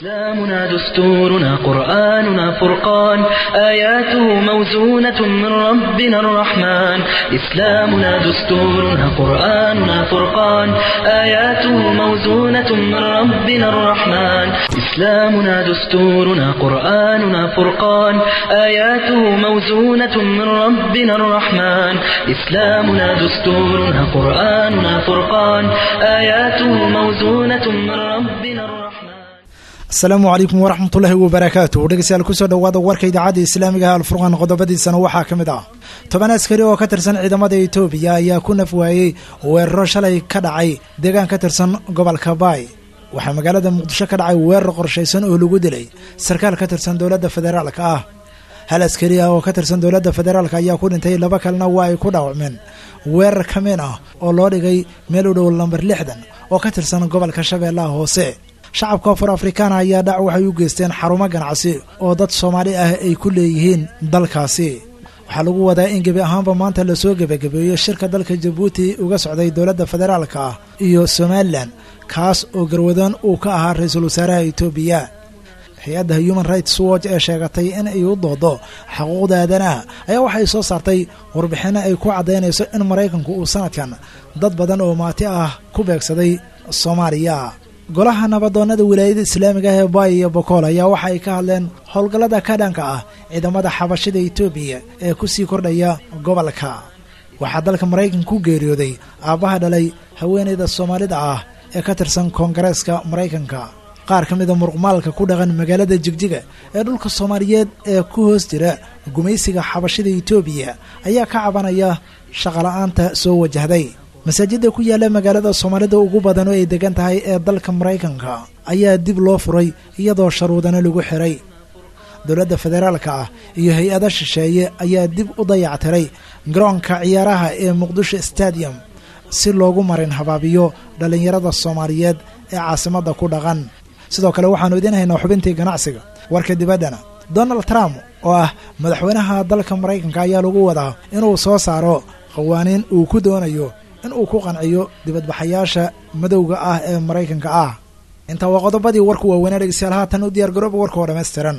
إسلامنا دستورنا قرآننا فرقان آياته موزونة من ربنا الرحمن إسلامنا دستورنا قرآننا فرقان آياته موزونة من ربنا الرحمن إسلامنا دستورنا قرآننا فرقان آياته موزونة من ربنا الرحمن إسلامنا دستورنا قرآننا فرقان آياته موزونة من ربنا الرحمن asalaamu calaykum waraxmatullaahi wabarakaatu dhegeystayaal kusoo dhowaada warka idaacadda islaamiga ah alfurqaan qodobadiisana waxaa ka mid ah toban askari oo ka tirsan ciidamada etoobiya ayaa ku naf waayey weeraro shalay ka dhacay deegaan ka tirsan gobolka baay waxaa magaalada muqdisho ka dhacay weerar qorshaysan oo lagu dilay sarkaal ka tirsan dowladda federaalka ah hal askari ah oo ka tirsan dowladda federaalk ayaa ku dhintay laba kalena waa ay ku dhaawacmeen weerar kamiin ah oo loo dhigay meel u dhow lambar lixdan oo ka tirsan gobolka shabeellaha hoose shacabka afur afrikaana ayaa dhac waxay u geysteen xarumo ganacsi oo dad soomaali ah ay ku leeyihiin dalkaasi waxaa lagu wadaa in gebi ahaanba maanta lasoo gebagabeeyo shirka dalka jabuuti uga socday dowladda federaalka ah iyo somalilan kaas oo garwadaan uu ka ahaa ra-iisul wasaaraha etoobiya hay-adda human rights watch ee sheegatay in ay u doodo xuquuqda aadanaha ayaa waxay soo saartay warbixinno ay ku caddaynayso in maraykanku uu sanadkan dad badan oo maati ah ku beegsaday soomaaliya golaha nabadoonnada wilaayada islaamiga ah ee baay iyo bokool ayaa waxa ay ka hadleen howlgallada ka dhanka ah ciidamada xabashida etoobiya ee ku sii kordhaya gobolka waxaa dalka maraykanka ku geeriyooday aabbaha dhalay haweenayda soomaalida ah ee ka tirsan koongareeska maraykanka qaar ka mida muruqmaalka ku dhaqan magaalada jigjiga ee dhulka soomaaliyeed ee ku hoos jira gumaysiga xabashida etoobiya ayaa ka cabanaya shaqola'aanta soo wajahday masaajidda ku yaalla magaalada soomaalida ugu badan oo ay degan tahay ee dalka maraykanka ayaa dib loo furay iyadoo sharuudana lagu xiray dowladda federaalka ah iyo hay-ada shisheeye ayaa dib u dayactiray garoonka ciyaaraha ee muqdisho stadium si loogu marin habaabiyo dhallinyarada soomaaliyeed ee caasimadda ku dhaqan sidoo kale waxaannu idiin haynaa xubintii ganacsiga warka dibaddana donald trump oo ah madaxweynaha dalka maraykanka ayaa lagu wadaa inuu soo saaro qawaaniin uu ku doonayo in uu ku qanciyo dibadbaxayaasha madowga ah ee maraykanka ah intaa waa qodobadii warku waaweynaa dhegeystayaal haatan u diyaar garooba warka oo dhammaystiran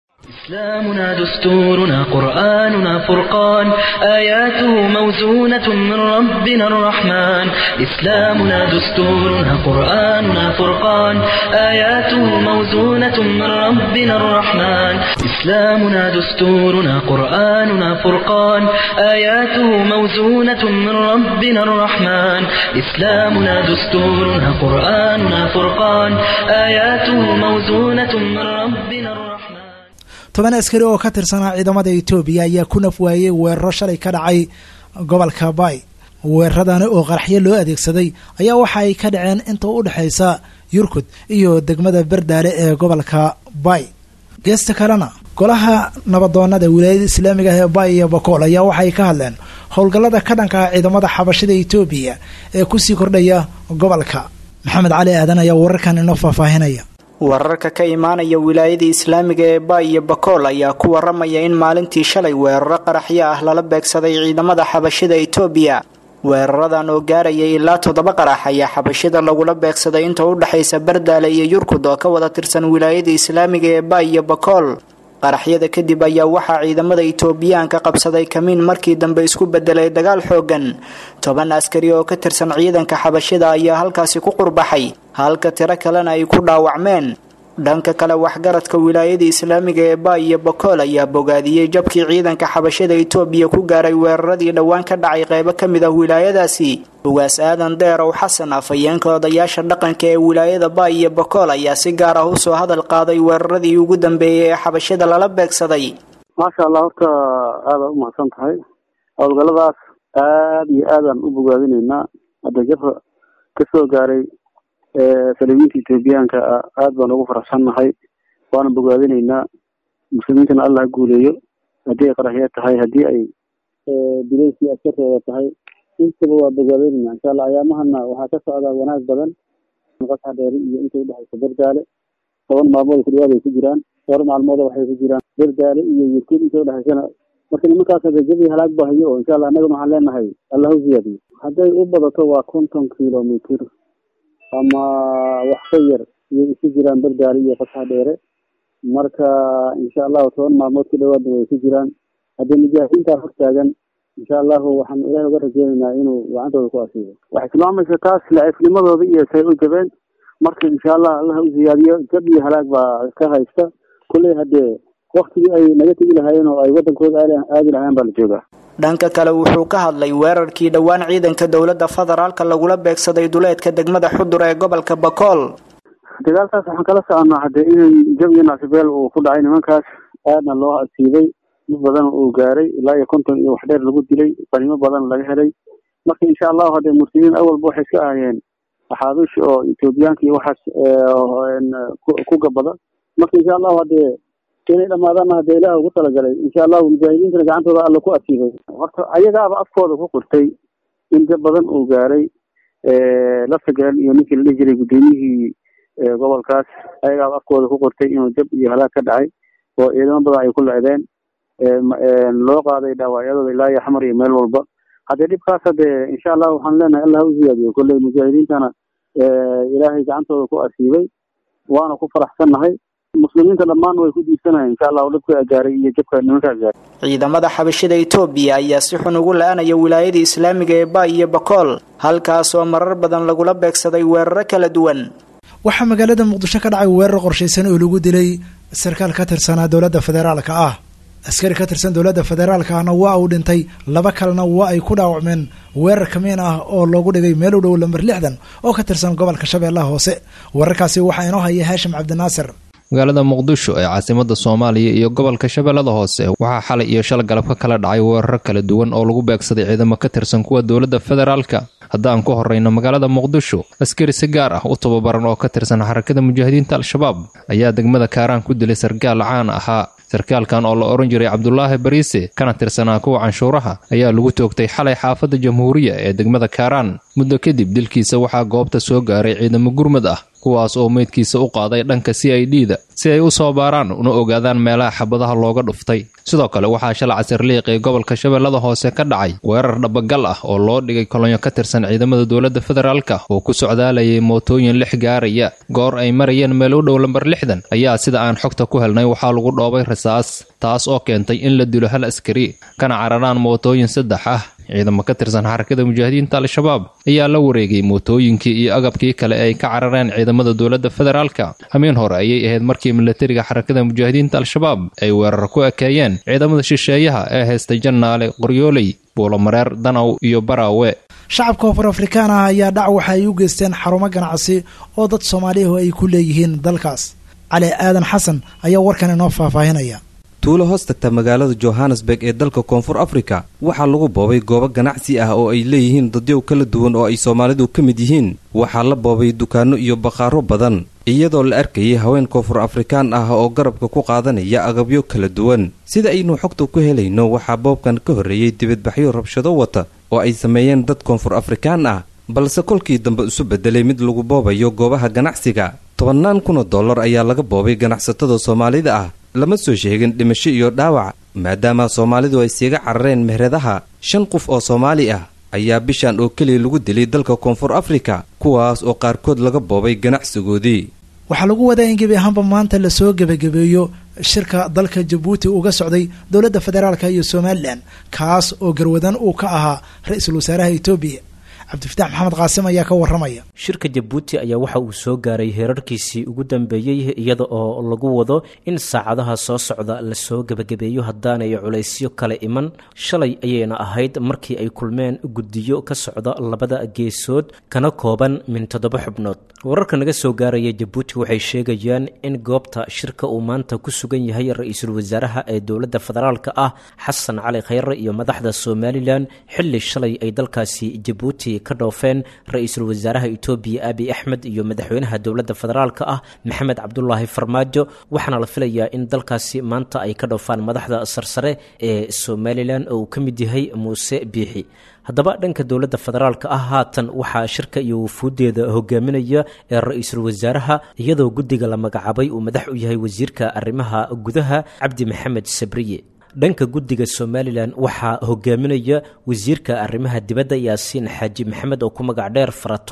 إسلامنا دستورنا قرآننا فرقان آياته موزونة من ربنا الرحمن إسلامنا دستورنا قرآننا فرقان آياته موزونة من ربنا الرحمن إسلامنا دستورنا قرآننا فرقان آياته موزونة من ربنا الرحمن إسلامنا دستورنا قرآننا فرقان آياته موزونة من ربنا الرحمن toban askari oo ka tirsanaa ciidamada etoobiya ayaa ku naf waayey weeraro shalay ka dhacay gobolka baay weeraradani oo qaraxyo loo adeegsaday ayaa waxa ay ka dhaceen inta u dhexaysa yurkud iyo degmada berdaale ee gobolka baay geesta kalena golaha nabadoonada wilaayada islaamiga ah ee baay iyo bakool ayaa waxay ka hadleen howlgallada ka dhanka ah ciidamada xabashida etoobiya ee kusii kordhaya gobolka maxamed cali aadan ayaa wararkan inoo faahfaahinaya wararka ka imaanaya wilaayada islaamiga ee baay iyo bakool ayaa ku waramaya in maalintii shalay weeraro qaraxyo ah lala beegsaday ciidamada xabashida etoobiya weeraradan oo gaarayay ilaa toddoba qarax ayaa xabashida lagula beegsaday inta u dhexaysa bardaale iyo yurkud oo ka wada tirsan wilaayada islaamiga ee baay iyo bakool qaraxyada kadib ayaa waxaa ciidamada itoobiyaanka qabsaday kamiin markii dambe isku bedelay dagaal xoogan toban askari oo ka tirsan ciidanka xabashida ayaa halkaasi ku qurbaxay halka tiro kalena ay ku dhaawacmeen dhanka kale waxgaradka wilaayada islaamiga ee baay iyo bakool ayaa bogaadiyey jabkii ciidanka xabashada itoobiya ku gaaray weeraradii dhowaan ka dhacay qeybo ka mid ah wilaayadaasi ugaas aadan deerow xasan afhayeenka odayaasha dhaqanka ee wilaayada baay iyo bakool ayaa si gaar ah usoo hadal qaaday weeraradii ugu dambeeyey ee xabashada lala beegsaday maasha allah horta aada u mahadsan tahay howlgalladaas aada iyo aadaan u bogaadinaynaa hadda jabka kasoo gaaray salibiinta etoobiyaanka aada baan ugu faraxsannahay waana bogaadinaynaa muslimiintana allah ha guuleeyo haddii ay qaraxyo tahay haddii ay bileyskii askartooda tahay intaba waa bogaadinaynaa insha allah ayaamahana waxaa ka socdaa wanaag badan qasax dheeri iyo inta udhexaysa berdaale toban maalmood ku dhawaad ay ku jiraan dhowr maalmood waxay ku jiraan berdaale iyo yurkuud inta udhexaysana marka nimankaas jabi halaag bahayo oo insha allah annagana waxaan leenahay allah u ziyaadiyo hadday u badato waa konton kilomitr ama wax ka yar iyo isu jiraan bardaari iyo fasax dheere marka insha allahu toban maalmood ku dhawaadna way ku jiraan haddii mujaahidiintaa hortaagan insha allahu waxaan ilahay uga rajeynaynaa inuu gacantooda ku asiibo waxay tilmaamaysa taas laciifnimadooda iyo say u jabeen marka insha allah allah u ziyaadiyo jab iyo halaag baa ka haysta kulley haddee waktigii ay naga tegi lahaayeen oo ay wadankooda aadi lahaayeen baa la joogaa dhanka kale wuxuu ka hadlay weerarkii dhowaan ciidanka dowladda federaalka lagula beegsaday duleedka degmada xudur ee gobolka bakool dagaalkaas waxaan kala soconaa haddee in jab iyo naasibeel uu ku dhacay nimankaas aadna loo asiibay dad badan uu gaaray ilaa iyo konton iyo wax dheer lagu dilay qanimo badan laga helay marka insha allahu haddee muslimiin awalba waxay iska ahayeen axaabish oo etoobiyaanka iyo waxaas ku gabada marka insha allahu haddee inay dhamaadaanna haddee ilaah ugu talagalay insha allahu mujaahidiintana gacantooda alla ku asiibay horta ayagaaba afkooda ku qirtay in jab badan uu gaaray laftagaan iyo ninkii la dhihi jiray guddoomiyihii gobolkaas ayagaaba afkooda ku qortay inuu jab iyo halaag ka dhacay oo ciidamo badan ay ku lecdeen loo qaaday dhaawacyadooda ilaa iyo xamar iyo meel walba haddee dhibkaas haddee insha allah waxaan leenahay allah u ziyaadiyo kolley mujaahidiintana ilaahay gacantooda ku asiibay waana ku faraxsannahay muslimiinta dhammaan way ku diirsanayen insha allahu dhibka gaaray iyo jabka nimankaa gaaray ciidamada xabashida etoobiya ayaa si xun ugu la-anaya wilaayada islaamiga ee ba iyo bakool halkaasoo marar badan lagula beegsaday weeraro kala duwan waxaa magaalada muqdisho ka dhacay weerar qorshaysan oo lagu dilay sarkaal ka tirsanaa dowladda federaalka ah askari ka tirsan dowladda federaalka ahna waa uu dhintay laba kalena waa ay ku dhaawacmeen weerar kamiin ah oo loogu dhigay meel u dhow lamber lixdan oo ka tirsan gobolka shabeellaha hoose weerarkaasi waxaa inoo haya haashim cabdinaasir magaalada muqdisho ee caasimada soomaaliya iyo gobolka shabeellada hoose waxaa xalay iyo shal galab ka kala dhacay weeraro kala duwan oo lagu beegsaday ciidamo ka tirsan kuwa dowladda federaalka haddaan ku horreyno magaalada muqdisho askari si gaar ah u tababaran oo ka tirsan xarakada mujaahidiinta al-shabaab ayaa degmada kaaraan ku dilay sarkaal caan ahaa sarkaalkan oo la odhan jiray cabdulaahi bariise kana tirsanaa kuwa canshuuraha ayaa lagu toogtay xalay xaafadda jamhuuriya ee degmada kaaraan muddo kadib dilkiisa waxaa goobta soo gaaray ciidamo gurmad ah kuwaas oo meydkiisa u qaaday dhanka c i d da si ay u soo baaraan una ogaadaan meelaha xabadaha looga dhuftay sidoo kale waxaa shalay casirliiq ee gobolka shabeellada hoose ka dhacay weerar dhabagal ah oo loo dhigay kolonyo ka tirsan ciidamada dowladda federaalka oo ku socdaalayay mootooyin lix gaaraya goor ay marayeen meel u dhow lambar lixdan ayaa sida aan xogta ku helnay waxaa lagu dhoobay rasaas taas oo keentay in la dilo hal askari kana cararaan mootooyin saddex ah ciidamo ka tirsan xarakada mujaahidiinta al-shabaab ayaa la wareegay mootooyinkii iyo agabkii kale ay ka carareen ciidamada dowladda federaalka hamiin hore ayay ahayd markii milatariga xarakada mujaahidiinta al-shabaab ay weerar ku ekeeyeen ciidamada shisheeyaha ee haystay jannaale qoryooley buulomareer danaw iyo baraawe shacabka koonfur afrikaan ah ayaa dhac waxa ay u geysteen xarumo ganacsi oo dad soomaaliyahu ay ku leeyihiin dalkaas cali aadan xasan ayaa warkan inoo faahfaahinaya tuulo hoos tagta magaalada johannesburg ee dalka koonfur afrika waxaa lagu boobay goobo ganacsi ah oo ay leeyihiin dadyow kala duwan oo ay soomaalidu ka mid yihiin waxaa la boobay dukaanno iyo bakhaaro badan iyadoo la arkayay haween koonfur afrikaan ah oo garabka ku qaadanaya agabyo kala duwan sida aynu xogta ku helayno waxaa boobkan ka horreeyey dibadbaxyo rabshado wata oo ay sameeyeen dad koonfur afrikaan ah balse kolkii dambe isu beddelay mid lagu boobayo goobaha ganacsiga tobannaan kun oo dollar ayaa laga boobay ganacsatada soomaalida ah lama soo sheegin dhimasho iyo dhaawac maadaama soomaalidu ay siiga carareen meheradaha shan qof oo soomaali ah ayaa bishan oo keliya lagu dilay dalka koonfur afrika kuwaas oo qaarkood laga boobay ganacsigoodii waxaa lagu wadaa in gebi ahaanba maanta lasoo gebagabeeyo shirka dalka jabuuti uga socday dowladda federaalka iyo somalilan kaas oo garwadan uu ka ahaa ra-iisul wasaaraha etoobiya cabdifitaax maxamed qaasim ayaa ka waramaya shirka jabuuti ayaa waxa uu soo gaaray heerarkiisii ugu dambeeyey iyada oo lagu wado in saacadaha soo socda lasoo gebagabeeyo haddaanay culaysyo kale iman shalay ayayna ahayd markii ay kulmeen guddiyo ka socda labada geesood kana kooban min toddoba xubnood wararka naga soo gaaraya jabuuti waxay sheegayaan in goobta shirka uu maanta ku sugan yahay ra-iisul wasaaraha ee dowladda federaalka ah xasan cali khayre iyo madaxda somalilan xilli shalay ay dalkaasi jabuuti ka dhoofeen ra-iisul wasaaraha etoobiya abiy axmed iyo madaxweynaha dowladda federaalka ah maxamed cabdulaahi farmaajo waxaana la filayaa in dalkaasi maanta ay ka dhoofaan madaxda sarsare ee somalilan oo uu ka mid yahay muuse biixi haddaba dhanka dowladda federaalka ah haatan waxaa shirka iyo wufuuddeeda hogaaminaya ee ra-iisul wasaaraha iyadoo guddiga la magacaabay uu madax u yahay wasiirka arrimaha gudaha cabdi maxamed sabriye dhanka guddiga somalilan waxaa hogaaminaya wasiirka arrimaha dibadda yaasiin xaaji maxamed oo ku magac dheer faratoon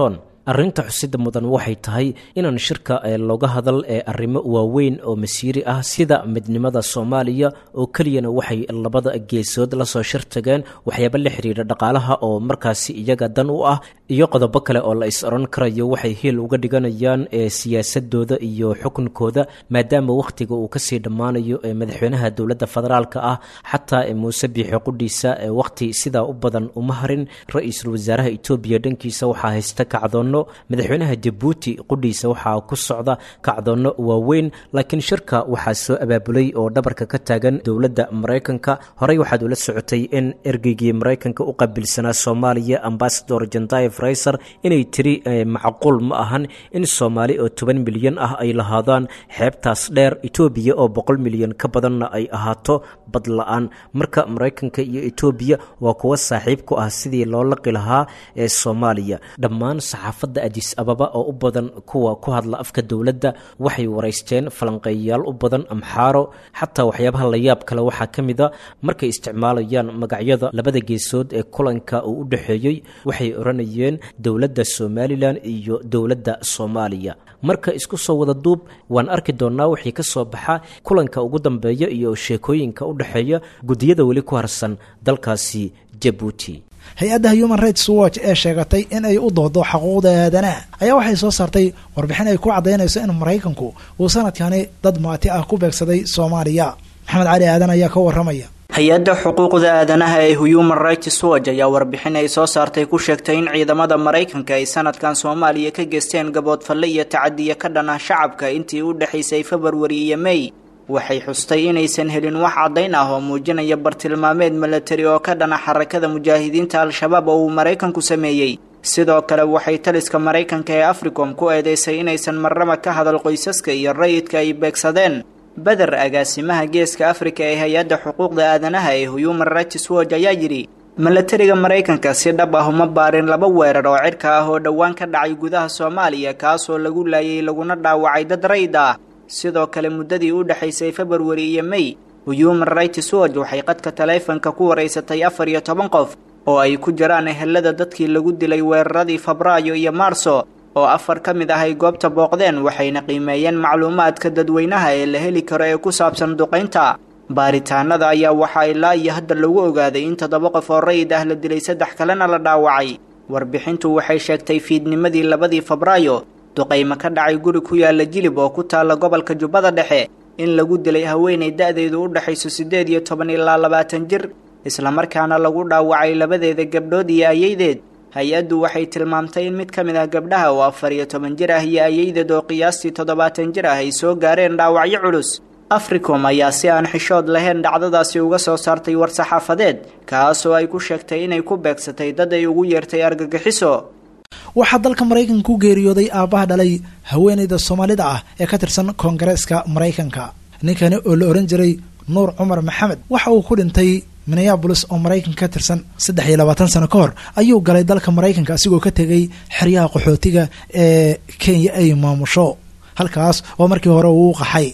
arrinta xusida mudan waxay tahay inaan shirka looga hadal ee arrimo waaweyn oo masiiri ah sida midnimada soomaaliya oo keliyana waxay labada geesood lasoo shirtageen waxyaaba la xiriira dhaqaalaha oo markaasi iyaga dan u ah iyo qodobo kale oo la is oran karayo waxay hiil uga dhiganayaan ee siyaasadooda iyo xukunkooda maadaama wakhtiga uu kasii dhammaanayo ee madaxweynaha dowladda federaalka ah xataa muuse biixi qudhiisa ee wakhti sidaa u badan uma harin ra-iisul wasaaraha etoobiya dhankiisa waxaa haysta kacdoonno madaxweynaha jabuuti qudhiisa waxaa ku socda kacdoonno waaweyn laakiin shirka waxaa soo abaabulay oo dhabarka ka taagan dowladda maraykanka horey waxaad ula socotay in ergeygii maraykanka u qabilsanaa soomaaliya ambasador jandaye fraiser inay tiri macquul ma ahan in soomaali oo toban milyan ah ay lahaadaan xeebtaas dheer etoobiya oo boqol milyan ka badanna ay ahaato bad la-aan marka maraykanka iyo etoobiya waa kuwa saaxiib ku ah sidii loo laqi lahaa ee soomaaliya dhammaan saxaafadda adis ababa oo u badan kuwa ku hadla afka dowladda waxay waraysteen falanqeeyayaal u badan amxaaro xataa waxyaabaha la yaab kale waxaa ka mid a markay isticmaalayaan magacyada labada geesood ee kulanka uu u dhexeeyey waxay odhanayeen dowladda somalilan iyo dowladda soomaaliya marka isku soo wada duub waan arki doonnaa wixii ka soo baxa kulanka ugu dambeeya iyo sheekooyinka u dhexeeya guddiyada weli ku harsan dalkaasi jabuuti hay-adda human rights watch ee sheegatay in ay u doodo xaquuqda aadanaha ayaa waxay soo saartay warbixin ay ku caddaynayso in maraykanku uu sanadkani dad maati ah ku beegsaday soomaaliya maxamed cali aadan ayaa ka warramaya hay-adda xuquuqda aadanaha ee human rights watch ayaa warbixin ay soo saartay ku sheegtay in ciidamada maraykanka ay sanadkan soomaaliya ka geysteen gaboodfalle iyo tacadiya ka dhan ah shacabka intii u dhexaysay februari iyo mey waxay xustay inaysan helin wax caddayn ah oo muujinaya bartilmaameed milatari oo ka dhana xarakada mujaahidiinta al-shabaab oo uu maraykanku sameeyey sidoo kale waxay taliska maraykanka ee africom ku eedeysay inaysan marnaba ka hadal qoysaska iyo rayidka ay beegsadeen beder agaasimaha geeska afrika ee hay-adda xuquuqda aadanaha ee human rights watch ayaa yidhi milatariga maraykanka si dhab ah uma baarin laba weerar oo cirka ah oo dhowaan ka dhacay gudaha soomaaliya kaasoo lagu laayay laguna dhaawacay dad rayid ah sidoo kale muddadii u dhexaysay februari iyo mey human rights watch waxay qadka taleefanka ku waraysatay afar iyo toban qof oo ay ku jiraan ehelada dadkii lagu dilay weeraradii febraayo iyo maarso oo afar ka mid ah ay goobta booqdeen waxayna qiimeeyeen macluumaadka dadweynaha ee la heli karo ee ku saabsan duqaynta baaritaanada ayaa waxaa ilaa iyo hadda lagu ogaaday in toddoba qof oo rayid ah la dilay saddex kalena la dhaawacay warbixintu waxay sheegtay fiidnimadii labadii febraayo duqaymo ka dhacay guri ku yaala jilib oo ku taalla gobolka jubbada dhexe in lagu dilay haweenay da-deedu u dhexayso siddeed iyo toban ilaa labaatan jir islamarkaana lagu dhaawacay labadeeda gabdhood iyo ayaydeed hay-addu waxay tilmaamtay in mid ka mid ah gabdhaha oo afar iyo toban jir ah iyo ayaydeed oo qiyaastii toddobaatan jir ah ay soo gaareen dhaawacyo culus africom ayaa si aan xishood lahayn dhacdadaasi uga soo saartay war-saxaafadeed kaasoo ay ku sheegtay inay ku beegsatay dad ay ugu yeertay argagixiso waxaa dalka maraykanka ku geeriyooday aabbaha dhalay haweenayda soomaalida ah ee ka tirsan koongareeska maraykanka ninkani oo la ohan jiray nuur cumar maxamed waxa uu ku dhintay minneabolis oo maraykanka ka tirsan saddex iyo labaatan sano ka hor ayuu galay dalka maraykanka asigoo ka tegay xeryaha qaxootiga ee kenya ay maamusho halkaas oo markii hore uu u qaxay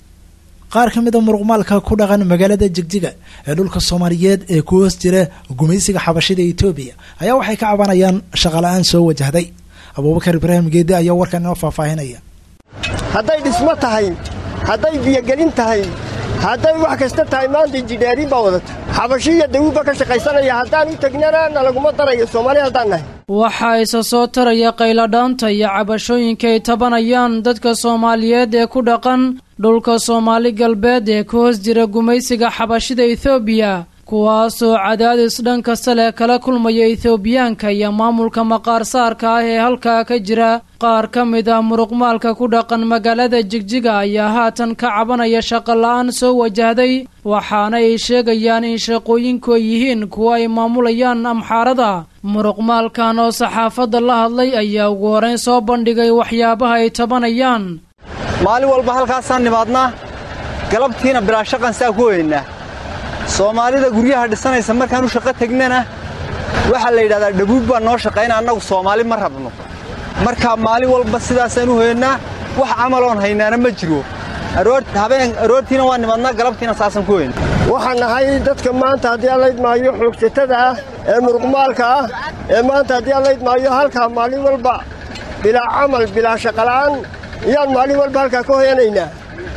qaar ka mid a muruqmaalka ku dhaqan magaalada jigjiga ee dhulka soomaaliyeed ee ku hoos jira gumaysiga xabashida etoobiya ayaa waxay ka cabanayaan shaqala-aan soo wajahday abuubakar ibraahim geede ayaa warkan inoo faahfaahinaya hadday dhismo tahay hadday biyogelin tahay hadday wax kasta tahay maanta injidheeriin baa wadata xabashi iyo dawuubba ka shaqaysanaya haddaan u tegnana na laguma darayo soomaali haddaan nahay waxaa isa soo taraya qayladhaanta iyo cabashooyinka ay tabanayaan dadka soomaaliyeed ee ku dhaqan dhulka soomaali galbeed ee ka hoos jira gumaysiga xabashida etoobiya kuwaasoo cadaadis dhan kasta leh kala kulmaya etoobiyaanka iyo maamulka maqaarsaarka ah ee halkaa ka jira qaar ka mid ah muruqmaalka ku dhaqan magaalada jigjiga ayaa haatan ka cabanaya shaqola-aan soo wajahday waxaana ay sheegayaan in shaqooyinku ay yihiin kuwa ay maamulayaan amxaarada muruqmaalkan oo saxaafadda la hadlay ayaa ugu horeyn soo bandhigay waxyaabaha ay tabanayaan maalin walba halkaasaan nimaadnaa galabtiina bilaa shaqan saa ku weynaa soomaalida guryaha dhisanaysa markaan u shaqo tegnana waxaa la yidhahdaa dhabuub baa noo shaqayna annagu soomaali ma rabno markaa maalin walba sidaasaan u hoyannaa wax camaloon haynaana ma jiro aroortiina waa nimaadnaa galabtiina saasaan ku weyna waxaan nahay dadka maanta haddii aan laydmaayo xoogsatada ah ee muruqmaalka ah ee maanta haddii aan laydmaayo halkaa maalin walba bilaa camal bilaa shaqola'aan iyaan maalin walba halkaa ka hoyanaynaa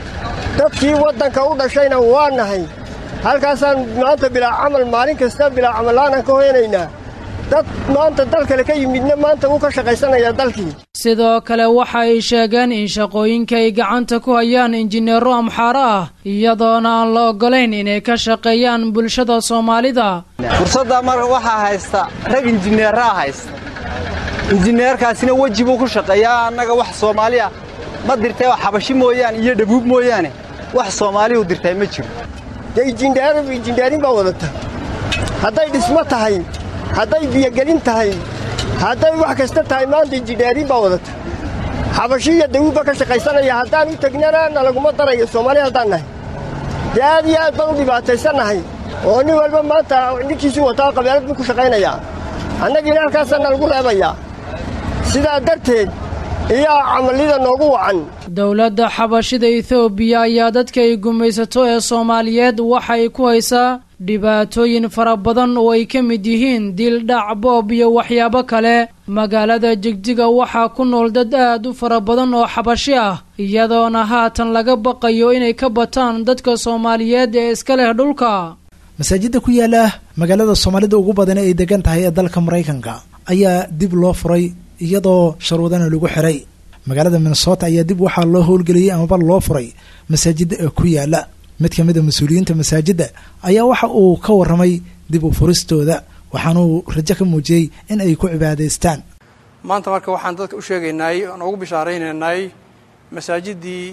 dadkii waddanka u dhashayna waa nahay halkaasaan maanta bilaa camal maalin kasta bilaa camalla'aanaan ka hoyanaynaa dad maanta dal kale ka yimidna maanta wuu ka shaqaysanayaa dalkii sidoo kale waxa ay sheegeen in shaqooyinka ay gacanta ku hayaan injineero amxaaro ah iyadoona aan la oggolayn inay ka shaqeeyaan bulshada soomaalida fursaddaa marka waxaa haysta rag injineeraa haysta injineerkaasina weji buu ku shaqeeyaa annaga wax soomaali ah ma dirtay oo xabashi mooyaane iyo dhabuub mooyaane wax soomaalihu dirtay ma jiro dee injindheerin baa wadata hadday dhismo tahay hadday biyogelin tahay hadday wax kasta tahay maanta injindheerin baa wadata xabashi iyo dawuubba ka shaqaysanaya haddaan u tegnana na laguma darayo soomaali haddaan nahay dee aad iyo aad baan u dhibaataysannahay oo nin walba maanta ninkiisuu wataa qabeelad buu ku shaqaynayaa annagiina halkaasaa na lagu reebayaa sidaa darteed iyaa camallida noogu wacan dowladda xabashida etoobiya ayaa dadka ay gumaysato ee soomaaliyeed waxay ku haysaa dhibaatooyin fara badan oo ay ka mid yihiin dil dhac boob iyo waxyaabo kale magaalada jigjiga waxaa ku nool dad aad u fara badan oo xabashi ah iyadoona haatan laga baqayo inay ka bataan dadka soomaaliyeed ee iska leh dhulka masaajidda ku yaala magaalada soomaalida ugu badan ay degan tahay ee dalka maraykanka ayaa dib loo furay iyadoo sharuudana lagu xiray magaalada minnesota ayaa dib waxaa loo howlgeliyey amaba loo furay masaajidda ee ku yaala mid ka mid a mas-uuliyiinta masaajidda ayaa waxa uu ka warramay dib u furistooda waxaanuu rajo ka muujiyey in ay ku cibaadaystaan maanta marka waxaan dadka u sheegaynay oon ugu bishaaraynaynay masaajiddii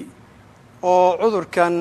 oo cudurkan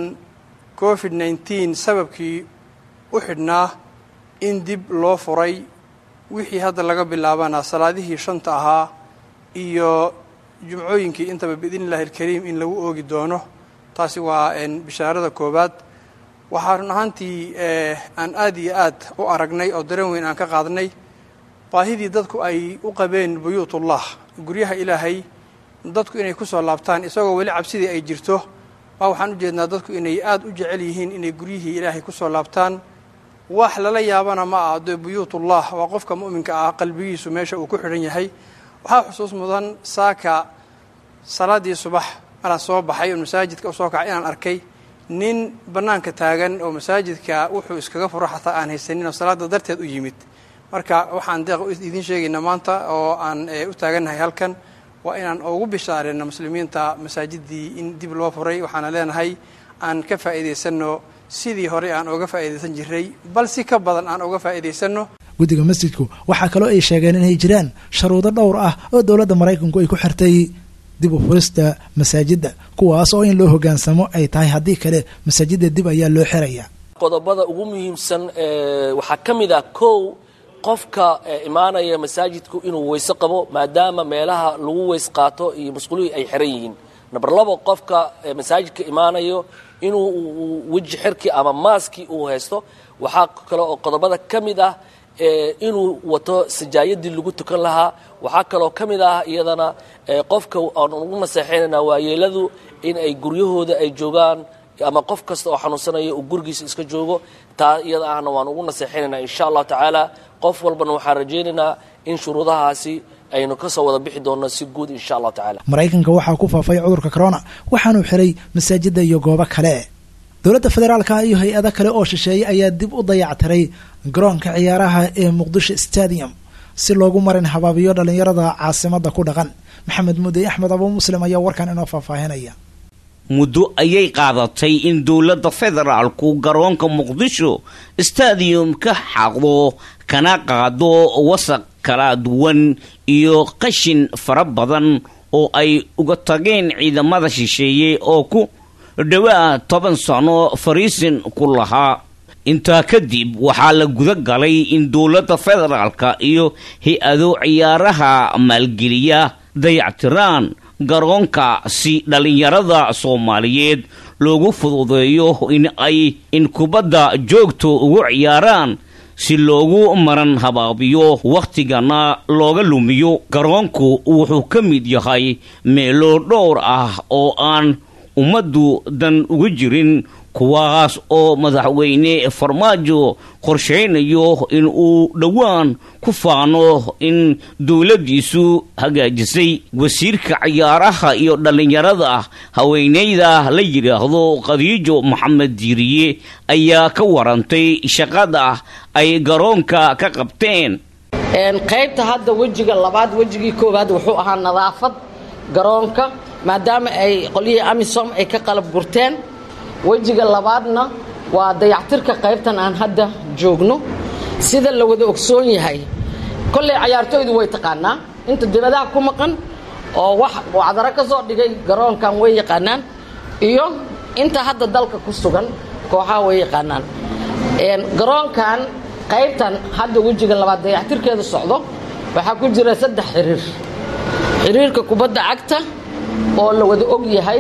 covid nneteen sababkii u xidhnaa in dib loo furay wixii hadda laga bilaabana salaadihii shanta ahaa iyo jumcooyinkii intaba biidni illahi alkariim in lagu oogi doono taasi waa bishaarada koowaad waxaa run ahaantii aan aad iyo aad u aragnay oo dareen weyn aan ka qaadnay baahidii dadku ay u qabeen buyuutullah guryaha ilaahay dadku inay ku soo laabtaan isagoo weli cabsidii ay jirto baa waxaan u jeednaa dadku inay aad u jecel yihiin inay guryihii ilaahay ku soo laabtaan wax lala yaabana ma ah dee buyuutullah waa qofka mu'minka ah qalbigiisu meesha uu ku xidhan yahay waxaa xusuus mudan saaka salaaddii subax maraan soo baxay oo masaajidka u soo kacay inaan arkay nin bannaanka taagan oo masaajidka wuxuu iskaga furo xataa aan haysanin oo salaadda darteed u yimid marka waxaan deeq idiin sheegaynaa maanta oo aan u taagannahay halkan waa inaan ugu bishaareyno muslimiinta masaajiddii in dib loo furay waxaana leenahay aan ka faa'iidaysanno sidii hore aan uga faa'iidaysan jiray bal si ka badan aan uga faa'iidaysanno guddiga masjidku waxaa kaloo ay sheegeen inay jiraan sharuudo dhowr ah oo dowladda maraykanku ay ku xirtay dib u furista masaajidda kuwaas oo in loo hoggaansamo ay tahay haddii kale masaajidda dib ayaa loo xiraya qodobada ugu muhiimsan waxaa ka mid ah kow qofka imaanaya masaajidku inuu weyse qabo maadaama meelaha lagu weys qaato iyo masquulihii ay xiran yihiin number labo qofka masaajidka imaanayo inuu weji xirkii ama maaskii uu haysto waxaa kale oo qodobada ka mid ah inuu wato sajaayadii lagu tukan lahaa waxaa kaloo ka mid ah iyadana qofka aan ugu naseexaynayna waayeeladu in ay guryahooda ay joogaan ama qof kasta oo xanuunsanaya uu gurigiisa iska joogo taa iyada ahna waan ugu naseexaynaynaa insha allahu tacaala qof walbana waxaan rajaynaynaa in shuruudahaasi aynu ka soo wada bixi doonno si guud insha allahu tacala maraykanka waxaa ku faafay cudurka corona waxaanuu xiray masaajidda iyo goobo kale dowladda federaalka iyo hay-ado kale oo shisheeye ayaa dib u dayactiray garoonka ciyaaraha ee muqdisho stadium si loogu marin habaabiyo dhallinyarada caasimadda ku dhaqan maxamed mudey axmed abu muslim ayaa warkan inoo faahfaahinaya muddo ayay qaadatay in dowladda federaalku garoonka muqdisho stadium ka xaqdo kana qaado wasaq kala duwan iyo qashin fara badan oo ay uga tageen ciidamada shisheeye oo ku dhowaa toban sano fariisin ku lahaa intaa kadib waxaa la guda galay in dowladda federaalka iyo hay-ado ciyaaraha maalgeliya dayactiraan garoonka si dhallinyarada soomaaliyeed loogu fududeeyo in ay in kubadda joogto ugu ciyaaraan si loogu maran habaabiyo wakhtigana looga lumiyo garoonku wuxuu ka mid yahay meelo dhowr ah oo aan ummaddu dan uga jirin kuwaas oo madaxweyne farmaajo qorshaynayo in uu dhowaan ku faano in dowladdiisu hagaajisay wasiirka cayaaraha iyo dhallinyarada haweeneyda la yidhaahdo khadiijo maxamed diiriye ayaa ka warantay shaqada ay garoonka ka qabteen qaybta hadda wejiga labaad wejigii koowaad wuxuu ahaa nadaafad garoonka maadaama ay qolyihii amisom ay ka qalab gurteen wejiga labaadna waa dayactirka qaybtan aan hadda joogno sida la wada ogsoon yahay kolley cayaartooydu way taqaanaa inta dibadaha ku maqan oo wax wacdaro ka soo dhigay garoonkan way yaqaanaan iyo inta hadda dalka ku sugan kooxaha way yaqaanaan garoonkan qaybtan hadda wejiga labaad dayactirkeeda socdo waxaa ku jira saddex xiriir xiriirka kubadda cagta oo la wada og yahay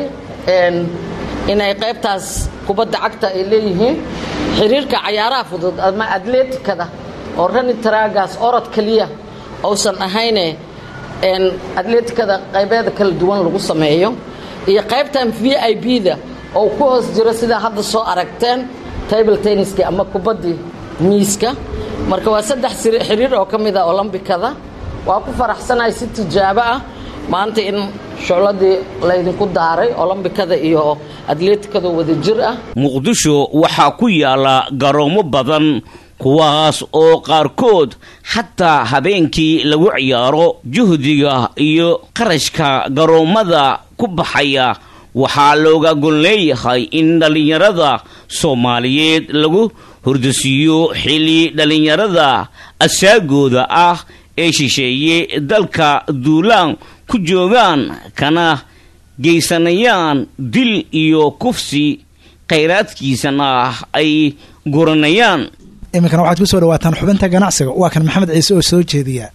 inay qaybtaas kubadda cagta ay leeyihiin xiriirka cayaaraha fudud ama atleetikada oo rani taraagaas orod keliya uusan ahayne atleetikada qaybeeda kala duwan lagu sameeyo iyo qaybtan v i b da oo ku hoos jiro sidaa hadda soo aragteen table tenniski ama kubaddii miiska marka waa saddex xiriir oo ka mid a olombikada waa ku faraxsanahay si tijaabo ah maanta in shucladii laydinku daaray olombikada iyo atleetikada wada jir ah muqdisho waxaa ku yaala garoomo badan kuwaas oo qaarkood xataa habeenkii lagu ciyaaro juhdiga iyo qarashka garoommada ku baxaya waxaa looga gon leeyahay in dhallinyarada soomaaliyeed lagu hordasiiyo xilli dhallinyarada asaagooda ah ee shisheeye dalka duulaan ku joogaan kana geysanayaan dil iyo kufsi khayraadkiisana ay guranayaan iminkana waxaad ku soo dhawaataan xubinta ganacsiga waa kan maxamed ciise oo soo jeediya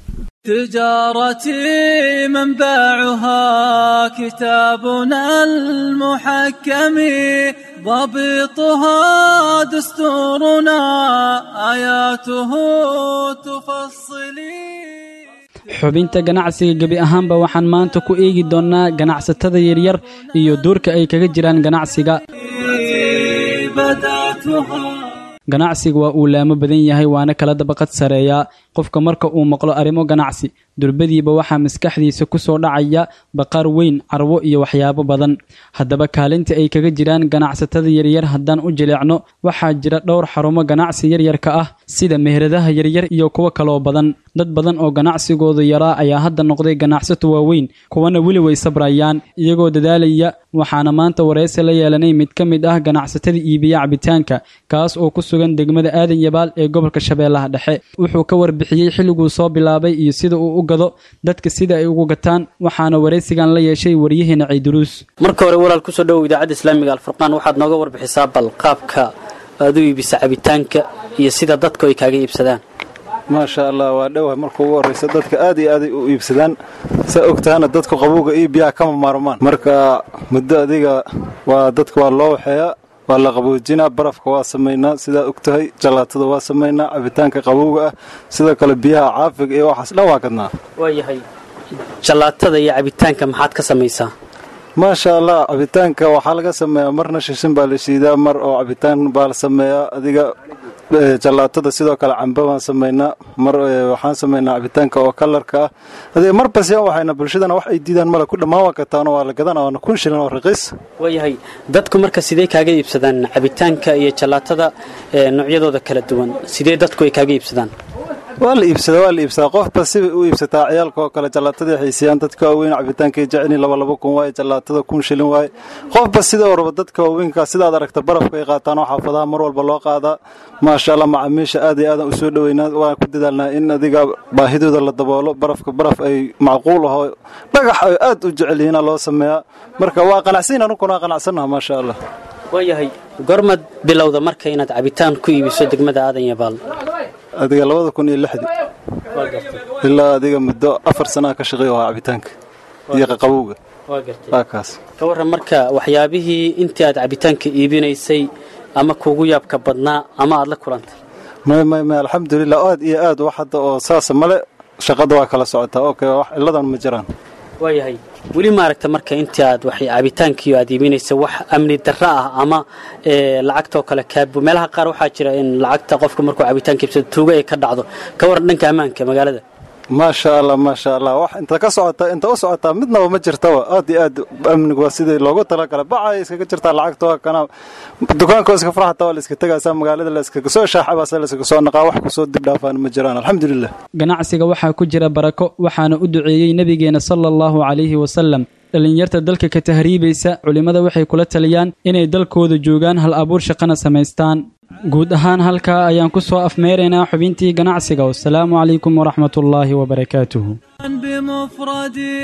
تجارتي منبعها كتابنا المحكم ضبطها دستورنا آياته تفصلي xubinta ganacsiga gebi ahaanba waxaan maanta ku eegi doonnaa ganacsatada yaryar iyo duurka ay kaga jiraan ganacsiga ganacsiga waa uu laamo badan yahay waana kala dabaqad sareeyaa qofka marka uu maqlo arrimo ganacsi durbadiiba waxaa maskaxdiisa ku soo dhacaya baqaar weyn carwo iyo waxyaabo badan haddaba kaalinta ay kaga jiraan ganacsatada yaryar haddaan u jileecno waxaa jira dhowr xarumo ganacsi yaryarka ah sida meheradaha yaryar iyo kuwo kaloo badan dad badan oo ganacsigoodu yaraa ayaa hadda noqday ganacsato waaweyn kuwana weli way sabrayaan iyagoo dadaalaya waxaana maanta waraysi la yeelanay mid ka mid ah ganacsatada iibiya cabitaanka kaas oo ku sugan degmada aadan yabaal ee gobolka shabeellaha dhexe wuxuu ka warbixiyey xilliguu soo bilaabay iyo sida uu u gado dadka sida ay ugu gataan waxaana waraysigan la yeeshay waryaheena ciiduruus marka hore walaal kusoo dhowow idaacadda islaamiga alfurqaan waxaad nooga warbixisaa bal qaabka aad u iibisa cabitaanka iyo sida dadku ay kaaga iibsadaan maasha allah waa dhowahay marka ugu horraysa dadka aad iyo aaday u iibsadaan saa og tahana dadku qabowga iyo biyaha kama maarmaan marka muddo adiga waa dadka waa loo waxeeyaa waa la qaboojinaa barafka waa samaynaa sidaa og tahay jallaatada waa samaynaa cabitaanka qabowga ah sidoo kale biyaha caafiga iyo waxaas dhan waa gadnaa waayahay jallaatada iyo cabitaanka maxaad ka samaysaa maasha allah cabitaanka waxaa laga sameeyaa marna shishin baa la shiidaa mar oo cabitaan baa la sameeyaa adiga jallaatada sidoo kale cambe baan samaynaa mar waxaan samaynaa cabitaanka oo kalarka ah adiga mar basyan waxayna bulshadana wax ay diidaan male ku dhammaan waa kataano waa la gadana waana kun shilin oo raqiis waayahay dadku marka sidee kaaga iibsadaan cabitaanka iyo jallaatada noocyadooda kala duwan sidee dadku ay kaaga iibsadaan waa la iibsadaa waa la iibsadaa qofba sibay u iibsataa ciyaalka oo kale jallaatadii xiisiyaan dadka waaweyn cabitaankay jecelin laba laba kun waaye jallaatada kun shilin waaye qofba sida warba dadka waaweynka sidaad aragta barafka ay qaataan oo xaafadaha mar walba loo qaadaa maasha allah macaamiisha aad iyo aadan u soo dhoweynaa waan ku dadaalnaa in adiga baahidooda la daboolo barafka baraf ay macquul aho dhagax ay aad u jecel yihiina loo sameeyaa marka waa qanacsiin anuguna waa qanacsannaha maasha allah waayahay gormad bilowda marka inaad cabitaan ku iibiso degmada aadan yabaal adiga labada kun iyo lixdii ilaa adiga muddo afar sanaa ka shaqeeya waa cabitaanka iyo qaqabowga waa kaas ka warran marka waxyaabihii intii aad cabitaanka iibinaysay ama kuugu yaabka badnaa ama aad la kulantay may may may alxamdulilah aad iyo aad wax hadda oo saasa male shaqada waa kala socotaa okay wax ciladan ma jiraan waayahay weli maaragta marka intii aad wax cabitaankii aad iibinaysa wax amni darro ah ama lacagtoo kale kaabo meelaha qaar waxaa jira in lacagta qofka markuu cabitaanka iibsado tuuga ay ka dhacdo ka waran dhanka ammaanka magaalada maasha allah maasha allah wax inta ka socota inta u socotaa midnaba ma jirtaba aad iyo aad amnigu waa sidii loogu talagalay bacay iskaga jirtaa lacagta waa kana dukaanka iska farxata waa la iska tegaysaa magaalada la iskaga soo shaaxabaasa la iskaga soo naqaa wax kusoo dib dhaafaan ma jiraan alxamdulilah ganacsiga waxaa ku jira barako waxaana u duceeyey nebigeena sala allahu calayhi wasalam dhallinyarta dalka ka tahriibaysa culimmada waxay kula taliyaan inay dalkooda joogaan hal abuur shaqana samaystaan guud ahaan halkaa ayaan ku soo afmeeraynaa xubintii ganacsiga wasalaamu calaykum waraxmatullaahi wabarakaatuhu بمفردي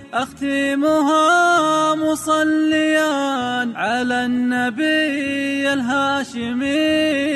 أختمها مصليا على النبي الهاشمي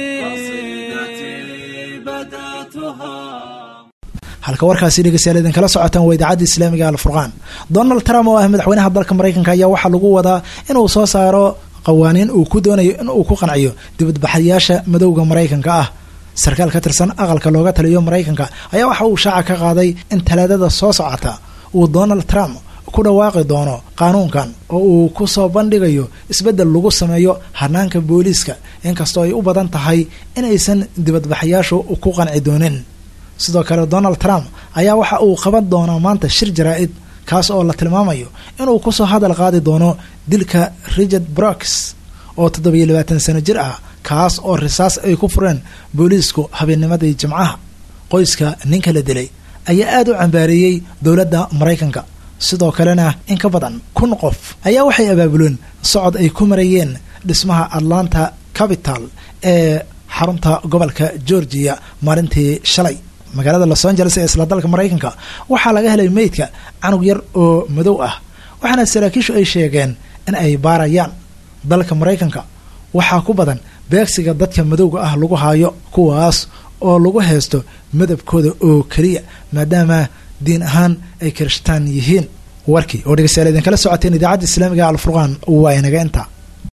قصيدتي بدأتها halka warkaasi dhegeystayaal idinkala socotaan waa idaacadda islaamiga alfurqaan donald trump oo ah madaxweynaha dalka maraykanka ayaa waxaa lagu wadaa inuu soo saaro qawaaniin uu ku doonayo in uu ku qanciyo dibadbaxayaasha madowga maraykanka ah sarkaal ka tirsan aqalka looga taliyo maraykanka ayaa waxa uu shaaca ka qaaday in talaadada soo socota uu donald trump ku dhawaaqi doono qaanuunkan oo uu ku soo bandhigayo isbeddel lagu sameeyo hanaanka booliiska inkastoo ay u badan tahay inaysan dibadbaxayaashu ku qanci doonin sidoo kale donald trump ayaa waxa uu qaban doonaa maanta shir jaraa-id kaas oo la tilmaamayo inuu kusoo hadal qaadi doono dilka richard brooks oo toddobiyo labaatan sano jir ah kaas oo risaas ay ku fureen booliisku habeennimadii jimcaha qoyska ninka la dilay ayaa aada u cambaareeyey dowladda maraykanka sidoo kalena in ka badan kun qof ayaa waxay abaabuleen socod ay ku marayeen dhismaha atlanta capital ee xarunta gobolka georgia maalintii shalay magaalada los angeles ee isla dalka maraykanka waxaa laga helay meydka canug yar oo madow ah waxaana saraakiishu ay sheegeen in ay baarayaan dalka maraykanka waxaa ku badan beegsiga dadka madowga ah lagu haayo kuwaas oo lagu haysto madabkooda oo keliya maadaama diin ahaan ay kirishtaan yihiin warkii oo dhegeystayaal idinkala socoteen idaacadda islaamiga alfurqaan waa inaga inta